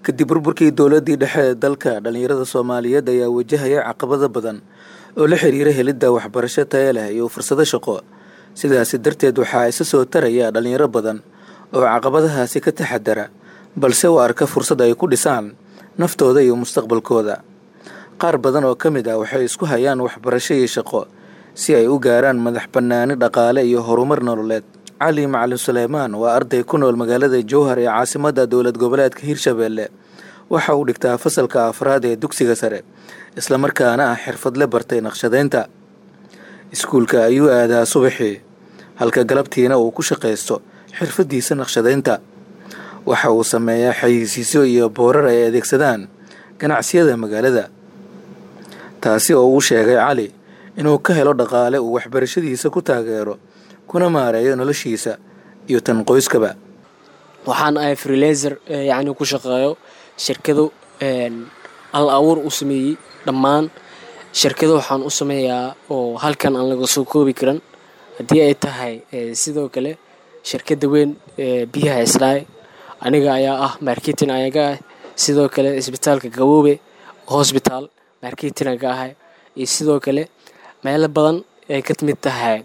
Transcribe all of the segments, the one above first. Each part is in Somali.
kadib burburkii dowladii dhexe ee dalka dhallinyarada soomaaliyeed ayaa wajahaya caqabado badan oo la xiriira helidda waxbarasho taya leh iyo fursado shaqo sidaasi darteed waxaa isa soo taraya dhallinyaro badan oo caqabadahaasi ka taxadara balse u arka fursad ay ku dhisaan naftooda iyo mustaqbalkooda qaar badan oo ka mid ah waxay isku hayaan waxbarasho iyo shaqo si ay u gaaraan madax bannaani dhaqaale iyo horumar nololeed cali macalin suleymaan waa arday ku nool magaalada jowhar ee caasimadda dowlad goboleedka hirshabeelle waxa uu dhigtaa fasalka afraad ee dugsiga sare islamarkaana ah xirfadle bartay naqshadeynta iskuulka ayuu aadaa subaxii halka galabtiina uu ku shaqaysto xirfaddiisa naqshadeynta waxa uu sameeyaa xayeysiisyo iyo boorar ay adeegsadaan ganacsiyada magaalada taasi oo uu sheegay cali inuu ka helo dhaqaale uu waxbarashadiisa ku taageero kuna maareeyo noloshiisa iyo tan qoyskaba waxaan ahay freelaser yacni ku shaqeeyo shirkado al abuur u sameeyey dhammaan shirkado waxaan u sameeyaa oo halkan aan laga soo koobi karan haddii ay tahay sidoo kale shirkadda weyn biyaha islaay aniga ayaa ah marketing ayaga ah sidoo kale isbitaalka gaboobe hosbitaal marketing aga ahay iyo sidoo kale meelo badan ay ka mid tahay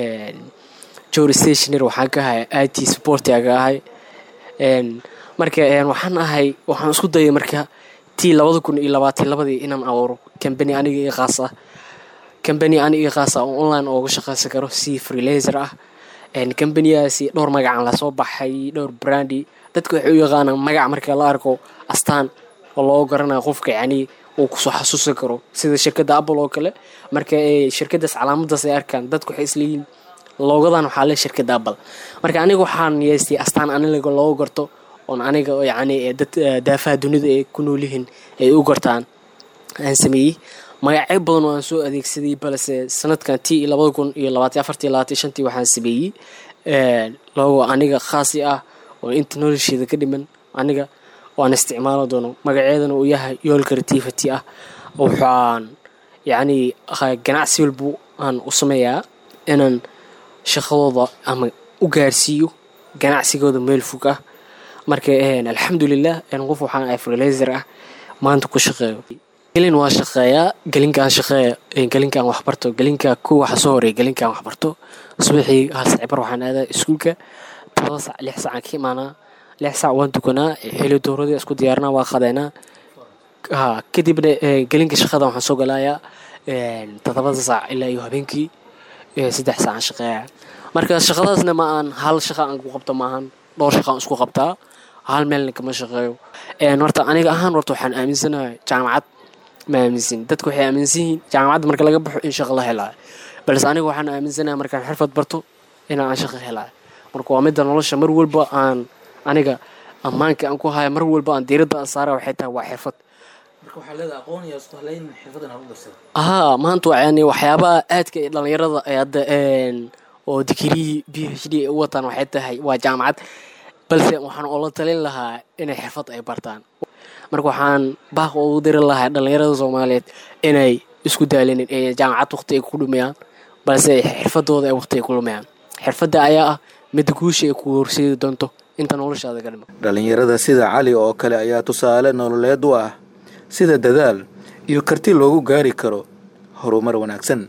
jor stationer waxaan ka ahay i t support aga ahay marka waxaan ahay waxaan isku dayay marka tii labada kun iyo labaatan labadii inaan abuuro cambany aniga io khaas ah cambany aniga io khaas ah oo online ooga shaqaysan karo si freelaser ah cambaniyaasi dhowr magacaan lasoo baxay dhowr brandi dadka waxay u yaqaanaan magac marka la arko astaan oo loo garanayo qofka yacni uu kusoo xasuusan karo sida shirkadda apple oo kale marka shirkadaas calaamadaas ay arkaan dadku waxay isleeyihin loogadan waxaa le shirkadda apple marka aniga waxaan yeestay astaan aniga loogu garto oon aniga yacni dad daafaha dunida ay ku nool yihiin ay u gartaan aan sameeyey magacyo badan oo aan soo adeegsaday balse sanadkan tii iyo labada kun iyo labaatan afartii labaatan shantii waxaan sameeyey logo aniga khaasi ah oo inta nolosheeda ka dhiman aniga waan isticmaalo doono magaceedana uu yahay yool creativity ah waxaan yacni ganacsi walbu aan u sameeyaa inaan shaqadooda ama u gaarsiiyo ganacsigooda meel fog ah marka alxamdulilah qof waxaan ahay freelaser ah maanta ku shaqeeyo gelin waa shaqeeyaa gelinkaan shaqeeya gelinkaan waxbarto gelinka ku waxa soo horeeya gelinkaan waxbarto subaxii hal saacibar waxaan aadaa iskuulka todoba sac lix sacaan ka imaanaa lix sac waan tukanaa xili dowradii isku diyaarinaa waa qadeynaa ha kadibna gelinka shaqada waxaan soo galayaa todobada saac ilaa iyo habeenkii saddex saacaan shaqeeya marka shaqadaasna ma aan hal shaqa aan ku qabto maahan dhowr shaqaan isku qabtaa hal meelna kama shaqeeyo horta aniga ahaan horta waxaan aaminsanahay jaamacad ma aaminsan dadku waxay aaminsan yihiin jaamacadda marka laga baxo in shaqo la helaayo balse aniga waxaan aaminsanahay markaan xirfad barto inaan aan shaqo helaayo marka waa midda nolosha mar walba aan aniga ammaanka aan ku haya mar walba aan diiradda aan saara waxay tahay waa xirfad haa maanta yani waxyaabaha aadka ee dhallinyarada ay hadda oo digirihii b h d u wataan waxay tahay waa jaamacad balse waxaan oola talin lahaa inay xirfad ay bartaan marka waxaan baaq ugu diri lahaa dhallinyarada soomaaliyeed inay isku daalinin ee jaamacad waqti ay ku dhumayaan balse xirfadooda ay waqti ay ku dhumayaan xirfadda ayaa ah midda guusha ay ku horseedi doonto inta noloshaada ka dhima dhallinyarada sida cali oo kale ayaa tusaale nololeed u ah sida dadaal iyo karti loogu gaari karo horumar wanaagsan